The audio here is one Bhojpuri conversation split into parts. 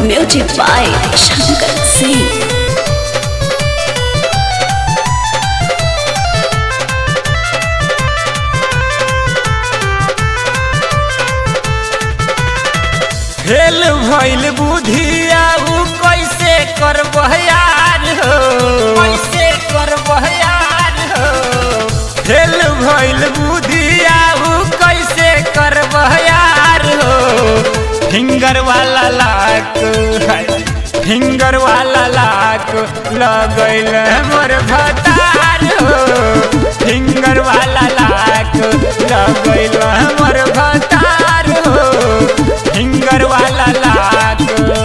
Music by Shankar Singh. Fail भइल बुधिया उ कैसे करबह यार हो कैसे करबह यार हो फेल भइल बुधिया उ कैसे करबह यार हो फिंगर वाला लाक है फिंगर वाला लाक लगैल मोर भतार हो फिंगर वाला लाक लगैल मोर भतार हो फिंगर वाला लाक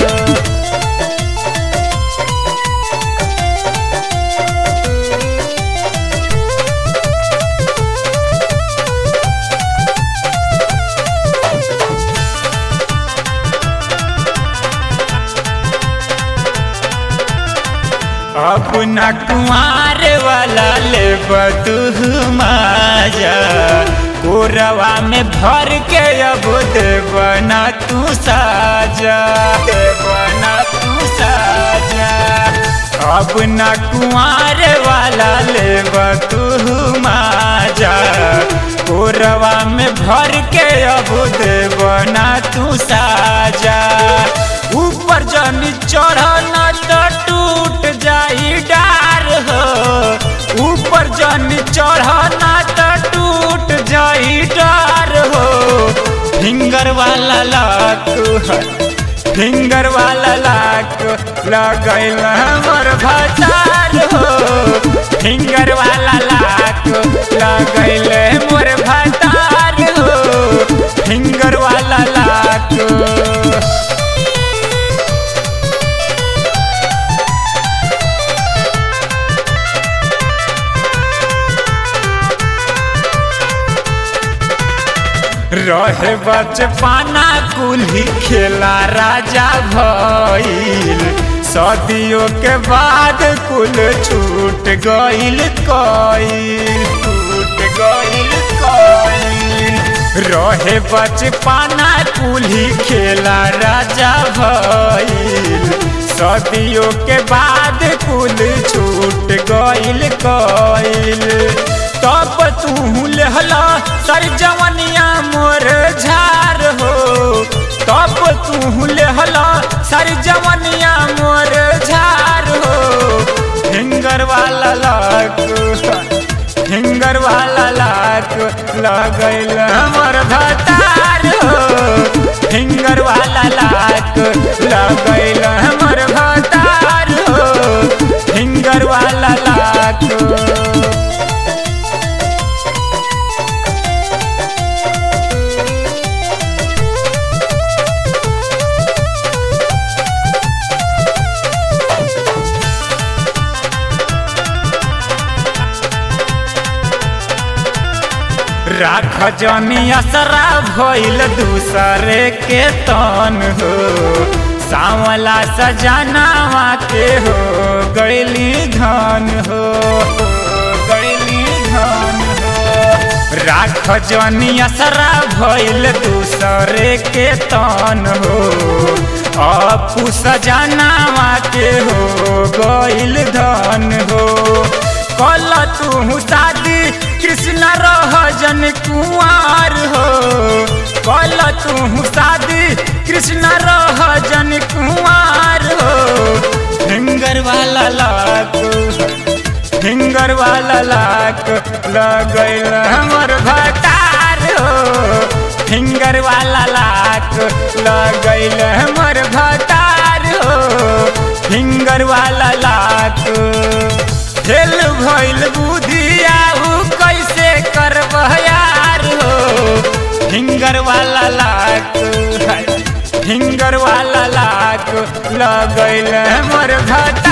अपना कुमार वाला ले तू माजा कोरवा में भर के अब देवना तू साजा देवना तू साजा अपना कुमार वाला ले तू माजा कोरवा में भर के अब देवना तू साजा ऊपर जनी चढ़ना तो टूट जाई डार हो ऊपर जनी चढ़ना तो टूट जाई डार हो फिंगर वाला लाक है फिंगर वाला लाक लगैल हमर भतार हो फिंगर वाला लाक लगैल मोर भतार हो फिंगर वाला लाक रहे बचपना कुल्ही खेला राजा भइल सदियों के बाद कुल छूट गइल कइल छूट गइल कइल रहे बचपना कुल्ही खेला राजा भइल सदियों के बाद कुल छूट गइल कइल तब तू लहला सर जवनिया मोर झार हो तब तू लहला सर जवनिया मोर झार हो फिंगर वाला लाक फिंगर वाला लाक लगैल हमर भतार हो फिंगर वाला लाक लगैल हमर भतार हो फिंगर वाला लाक राख जनी असरा भइल दूसरे के तन हो सावला सजनावा के हो गैली धन हो गैली धन हो राख जनी असरा भइल दूसरे के तन हो अपू सजनावा के हो गैल धन हो कल तू शादी कृष्ण रह जन कुआर हो कल तू शादी कृष्ण रह जन कुआर हो फिंगर वाला लाक फिंगर वाला लाक लगैल हमर भतार हो फिंगर वाला लाक लगैल हमर भतार हो फिंगर वाला लाक खेल भइल बुधिया उ कैसे करबह यार हो फिंगर वाला लाक है फिंगर वाला लाक लगैल हमर भता